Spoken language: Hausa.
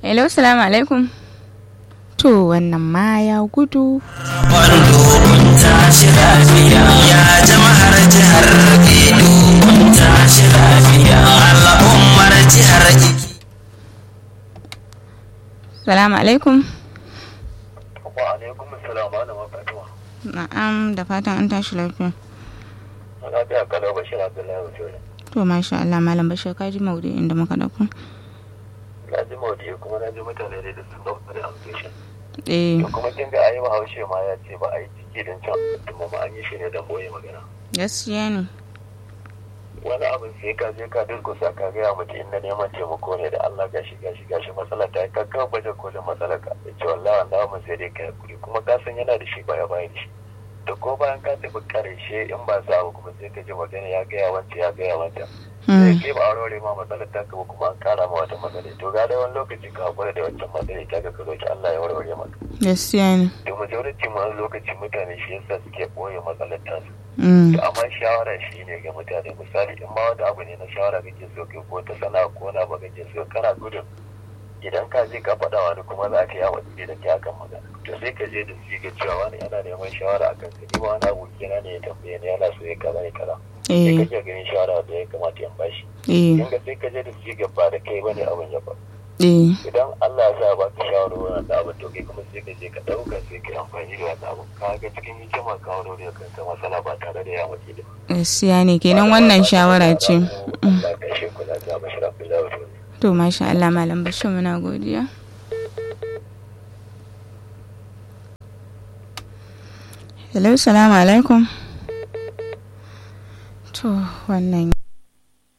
hello salamu alaikum to wannan ma ya gudu Wando kun tashi lafiya ya jama'ar jihar Edo kun tashi lafiya al'ummar jihar Iki. salamu alaikum wa alaikum assalam ana mafatuwa na'am da fatan an tashi lafiya ana biya kalau bashir abdullahi wajole to masha Allah malam bashir ka ji maudu'in da muka dauko na ji maudu kuma na ji mutane da sun dauka da amfishin eh to kuma kin ga ayi bahaushe ma ya ce ba a yi ciki don can kuma ma an yi shi ne don boye magana gaskiya ne wani abin sai ka je ka durkusa ka gaya mutum inda neman taimako ne da Allah gashi gashi gashi matsalar ta yi ka kawo baje kolin matsalar ka ya ce wallahi wannan abin sai dai ka hakuri kuma ka san yana da shi baya baya da shi to ko bayan ka tafi karshe in ba sa abu kuma sai ka ji magana ya gaya wancan ya gaya wancan sai ke ba aurore ma matsalar ta kaba kuma an kara ma wata matsala to ga dai wani lokaci ka hakura da wancan matsala ta ga ka roki Allah ya warware maka gaskiya ne to majority ma wani lokaci mutane shi yasa suke boye matsalar tasu Mm, to amma shawara shi ne ga mutane misali in ma wata abu ne na shawara kake so kai ko ta sana'a ko na ba kake so kana gudun idan ka je ka faɗa wani kuma za ka yawa da ke akan magana to sai ka je da su ga cewa wani yana neman shawara akan ka ni ma wani aboki na ne ya tambaye ni yana so ya kaza ya kaza sai eh kake ganin shawara da ya kamata ya bashi eh in ga sai ka je da su ga ba da kai bane abin ya faru eh idan Allah ya sa ba ka shawarwari da abin to kai kuma sai ka je ka ɗauka sai ka yi amfani da wannan abin ka ga cikin hikima ka wani da kanka matsala ba tare da ya mace da gaskiya ne kenan wannan shawara ce Mm. Allah ka shi kula da bashir Abdullahi Wajole. to masha Allah malam bashir muna godiya hello salamu alaikum to wannan